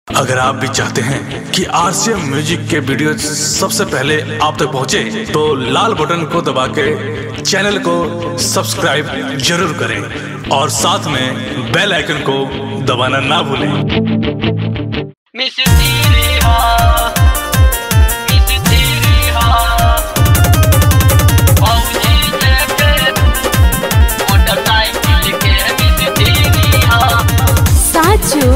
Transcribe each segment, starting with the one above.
अगर आप भी चाहते हैं कि आरसीएम म्यूजिक के वीडियो सबसे पहले आप तक पहुंचे, तो लाल बटन को दबा के चैनल को सब्सक्राइब जरूर करें और साथ में बेल आइकन को दबाना ना भूलें मिस तेरी हा मिस तेरी हा औजी जैसे मोटरसाइकिल के मिस तेरी हा સાચું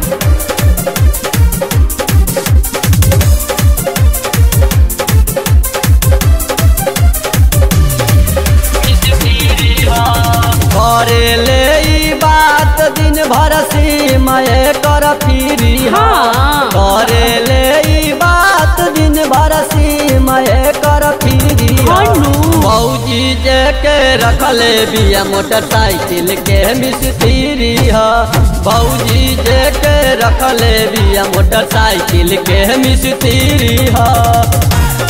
मिस तेरी हा करेले ई बात दिन भर सीमय कर फिरी हाँ। करेले ई बात दिन भर सीमय कर फिरी हनु। मौजी जे के रखले बिया मोटरसाइकिल के मिस्त्री ह भौजी जे के रखले बिया मोटरसाइकिल के मिस्त्री ह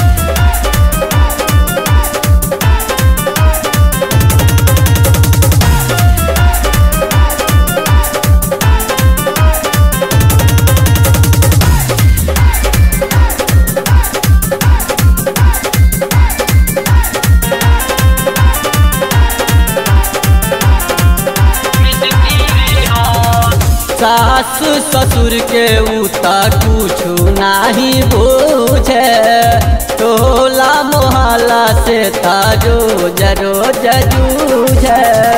मिस तेरी हा सास ससुर के उता कुछु नाही बूझे टोला मोहल्ला से ताजो जरो जूझे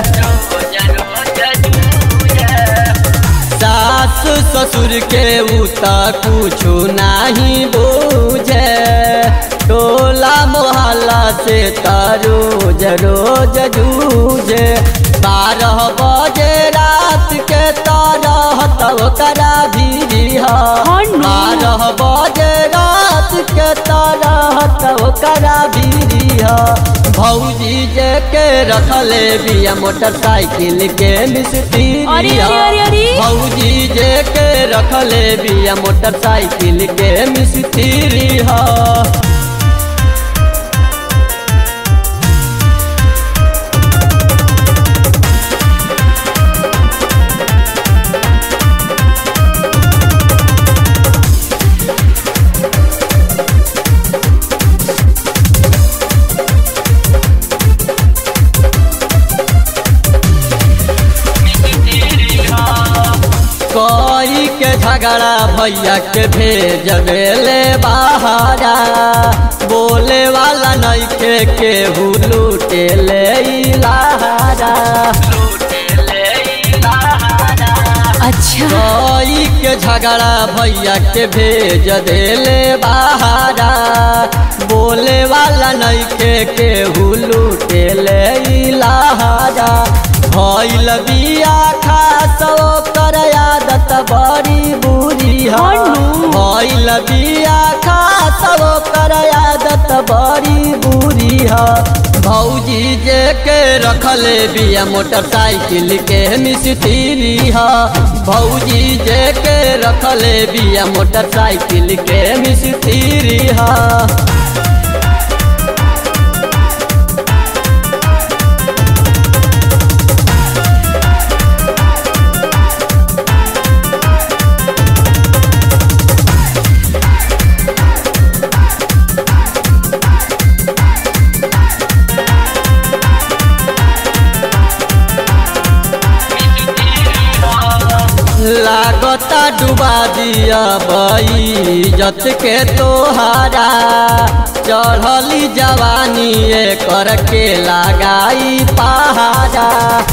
सास ससुर के उता कुछु नाही बूझे टोला मोहल्ला से तारो जरो जूझे बारह बजे रात के तरह तब करा भी हनु। बारह बजे रात के तरह तब करा भी भौजी जे के रखले बिया मोटरसाइकिल के मिस्त्री अरे, अरे, अरे, अरे। भौजी जे के रखले बिया मोटरसाइकिल के मिस्त्री हा कोई के झगड़ा भैया के भेज देले बहारा बोले वाला नहीं के केहू लूटे ले इलाहारा અચ્છા कोई के झगड़ा भैया के भेज देले बहारा बोले वाला नहीं के केहू लूटे ले इलाहारा भइल बिया खास ओकर आदत बड़ी बुरी है हनु। भइल बिया खास ओकर आदत बड़ी बुरी है भौजी जे के रखले बिया मोटरसाइकिल के मिस्त्री है भौजी जे के रखले बिया मोटरसाइकिल के मिस्त्री है लागता डुबा दिया बई जत के तोहारा चढ़ली जवानी कर के लगाई पहाड़ा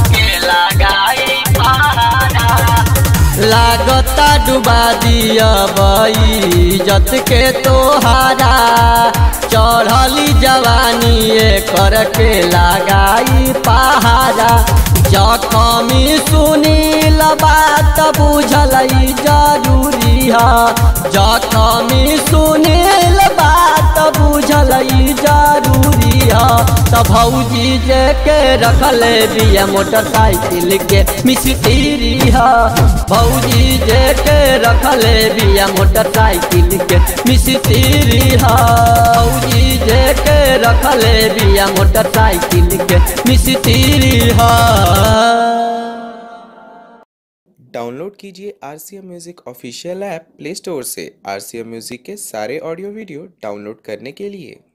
लागता डुबा दिया बई जत के तोहारा चढ़ली जवानी कर के लगाई पहाड़ा जखमी सुनील बात बुझल जरूरी है जखमी सुनील बात बुझल जरूरी है त भौजी जे के रखले बिया मोटरसाइकिल के मिस्त्री है भौजी जे के रखले बिया मोटरसाइकिल के मिस्त्री है भौजी जे के रखले बिया मोटरसाइकिल के मिस्त्री है डाउनलोड कीजिए R C M music official app play store से आर सी एम म्यूज़िक के सारे ऑडियो वीडियो डाउनलोड करने के लिए